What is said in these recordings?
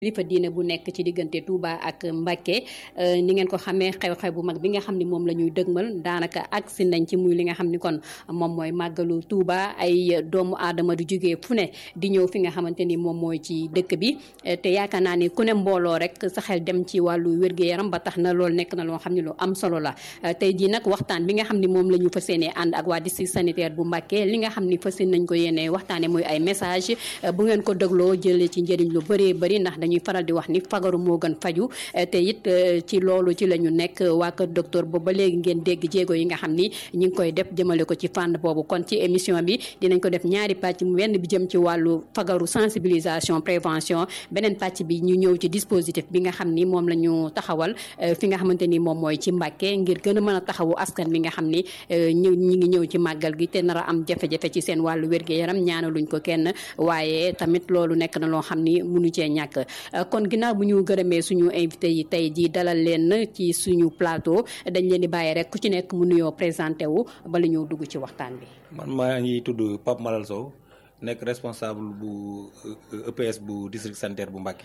kilifa diine bu nekk ci diggante Touba ak Mbacké ni ngeen ko xamee xew-xew bu mag bi nga xam ni moom la ñuy dëgmal daanaka agsi nañ ci muy li nga xam ni kon moom mooy màggalu Touba ay doomu aadama du jógee fu ne di ñëw fi nga xamante ni moom mooy ci dëkk bi te yaakaar naa ni ku ne mbooloo rek sa xel dem ci wàllu wér-gu-yaram ba tax na loolu nekk na loo xam ne lu am solo la tey jii nag waxtaan bi nga xam ni moom la ñu fas yéenee ànd ak waa district sanitaire bu Mbacké li nga xam ni fas yéene nañ ko yéene waxtaane muy ay message bu ngeen ko dégloo jëlee ci njëriñ lu bëree bëri ndax dañuy faral di wax ni fagaru moo gën faju te it ci loolu ci la ñu nekk waa kër docteur boobu ba léegi ngeen dégg jéego yi nga xam ni ñi ngi koy def jëmale ko ci fànn boobu kon ci émission bi dinañ ko def ñaari pàcc mu wenn bi jëm ci wàllu fagaru sensibilisation prévention beneen pàcc bi ñu ñëw ci dispositif bi nga xam ni moom la ñu taxawal fi nga xamante ni moom mooy ci Mbacké ngir gën a mën a taxawu askan bi nga xam ni ñu ñi ngi ñëw ci màggal gi te nar a am jafe-jafe ci seen wàllu wér-gu-yaram ñaanaluñ ko kenn waaye tamit loolu nekk na loo xam ni mënu cee ñàkk kon ginnaaw bu ñu gërëmee suñu invité yi tey jii dalal leen ci suñu plateau dañ leen di bàyyi rek ku ci nekk mu nuyoo présenté wu bala ñëw dugg ci waxtaan bi. man maa ngi tudd Pape Malal Sow nekk responsable bu EPS bu district sanitaire bu Mbacké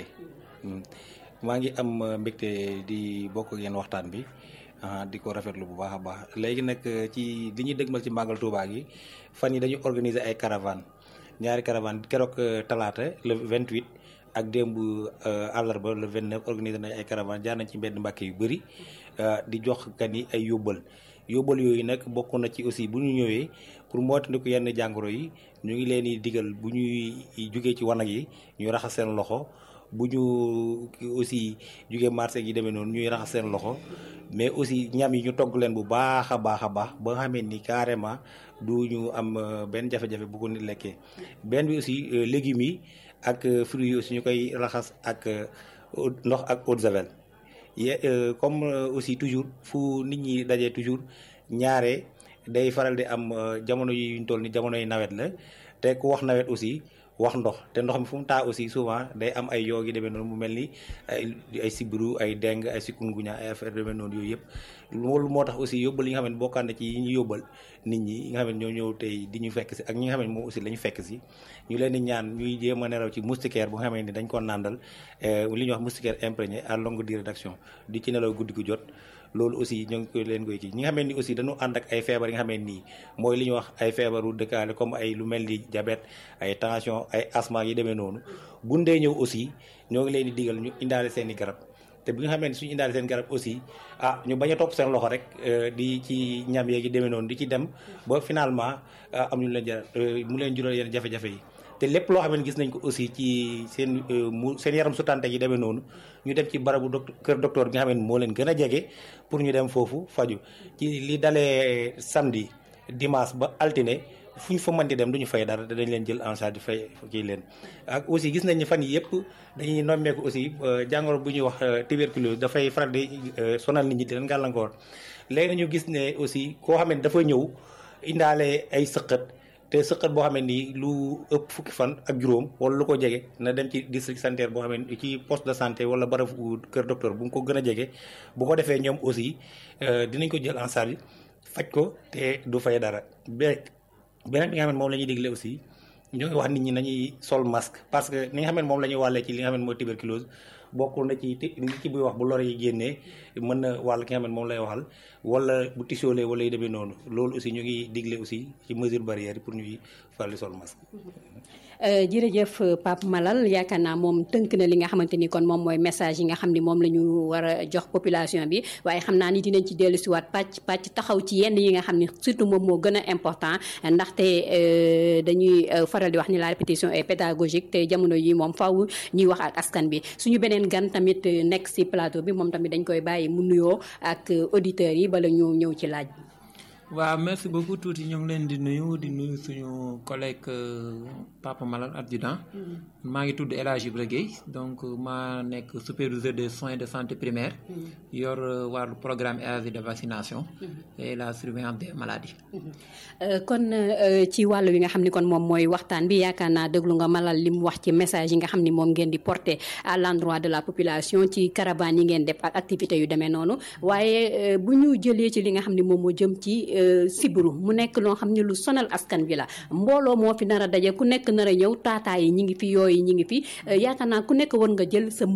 maa ngi am mbégte di bokk ak yéen waxtaan bi di ko rafetlu bu baax a baax léegi nag ci li ñuy dëgmal ci màggal Touba gi fan yi dañu organiser ay caravane ñaari caravane keroog talaata le 28. ak démb àllarba le 29 organisé nañ ay caravane jaar nañ ci mbedd Mbacké yu bëri di jox gan yi ay yóbbal yóbbal yooyu nag bokk na ci aussi bu ñu ñëwee pour moytandiku yenn jàngoro yi ñu ngi leen di digal bu ñuy jugee ci wanag yi ñu raxas seen loxo bu ñu aussi jugee marché yi demee noonu ñuy raxas seen loxo mais aussi ñam yi ñu togg leen bu baax a baax a baax ba nga xamee ni carrément du ñu am benn jafe-jafe bu ko nit lekkee benn bi aussi légumes yi ak fruits yi aussi ñu koy raxas ak ndox ak eau de javel ye comme aussi toujours fu nit ñi dajee toujours ñaare day faral di am jamono yi ñu toll ni jamono yi nawet la te ku wax nawet aussi wax ndox te ndox mi fu mu taa aussi souvent day am ay yoo gi demee noonu mu mel ni ay ay sibiru ay deng ay chikungunya ay affaire demee noonu yooyu yëpp loolu moo tax aussi yóbbal yi nga xam ne bokkaan na ci yi ñu yóbbal nit ñi yi nga xam ne ñoo ñëw tey di ñu fekk si ak ñi nga xam ne moom aussi la ñu fekk si ñu leen di ñaan ñuy jéem a nelaw ci moustiquaire bu nga xam ne dañ ko nàndal li ñuy wax moustiquaire imprégné à longue durée d'action di ci nelaw guddi gu jot loolu aussi ñoo ngi koy leen koy kii ñi nga xam ne ni aussi dañu ànd ak ay feebar yi nga xam ne nii mooy li ñuy wax ay feebaru dëkkaale comme ay lu mel ni diabète ay tension ay asthme yi demee noonu bu dee ñëw aussi ñoo ngi leen di digal ñu indaale seen i garab te bi nga xamee ne suñu indaale seen garab aussi ah ñu bañ a topp seen loxo rek di ci ñam yeegi demee noonu di ci dem ba finalement am ñu leen jar mu leen jural yenn jafe-jafe yi te lépp loo xam ne gis nañ ko aussi ci seen mu seen yaram su tànte yi demee noonu ñu dem ci barabu docteur kër docteur bi nga xam ne moo leen gën a jege pour ñu dem foofu faju ci li dalee samedi dimanche ba altine fu ñu fa mën di dem du ñu fay dara dañ leen jël en charge di fay kii leen ak aussi gis nañ ni fan yi yëpp dañuy nommeeku aussi jàngoro bu ñuy wax tuberculose dafay faral di sonal nit ñi di leen gàllankoor léegi nañu gis ne aussi koo xam ne dafa ñëw indaale ay sëqët te sëqat boo xam ne nii lu ëpp fukki fan ak juróom wala lu ko jege na dem ci district sanitaire boo xam ne ci poste de santé wala barabu kër docteur bu mu ko gën a jege bu ko defee ñoom aussi dinañ ko jël en charge faj ko te du fay dara beneen bi nga xam ne moom la ñuy digle aussi ñoo ngi wax nit ñi nañuy sol masque parce que ni nga xam ne moom la ñuy wàllee ci li nga xam ne mooy tuberculose bokk na ci nit ki buy wax bu lor yi génnee mën na wàll ki nga xam ne moom lay waxal wala bu tisoolee wala yu demee noonu loolu aussi ñu ngi digle aussi ci mesure barrière pour ñuy faral di sol masque. jërëjëf Pape Malal yaakaar naa moom tënk na li nga xamante ni kon moom mooy message yi nga xam ni moom la ñu war a jox population bi waaye xam naa ni dinañ ci dellu si waat pàcc pàcc taxaw ci yenn yi nga xam ni surtout moom moo gën a important ndaxte dañuy faral di wax ni la répétition est pédagogique te jamono yi moom faw ñuy wax ak askan bi suñu beneen gan tamit nekk si plateau bi moom tamit dañ koy bàyyi mu nuyoo ak auditeurs yi bala ñu ñëw ci laaj bi. waaw merci beaucoup tuuti ñu ngi leen di nuyu di nuyu suñu collègue Papa Malal adjudant maa ngi tudd El Hadj Ibra Gueye donc maa nekk superviseur des soins de santé primaire yor wàllu programme élargi de vaccination et la surveillance des maladies kon ci wàllu wi nga xam ni kon moom mooy waxtaan bi yaakaar naa déglu nga Malal li mu wax ci message yi nga xam ni moom ngeen di porter à l'endroit de la population ci caravane yi ngeen def ak activités yu demee noonu waaye bu ñu jëlee ci li nga xam ni moom moo jëm ci sibiru mu nekk loo xam ne lu sonal askan bi la mbooloo moo fi nar a daje ku nekk nar a ñëw taataa yi ñi ngi fi yooyu ñi ngi fi yaakaar naa ku nekk war nga jël sa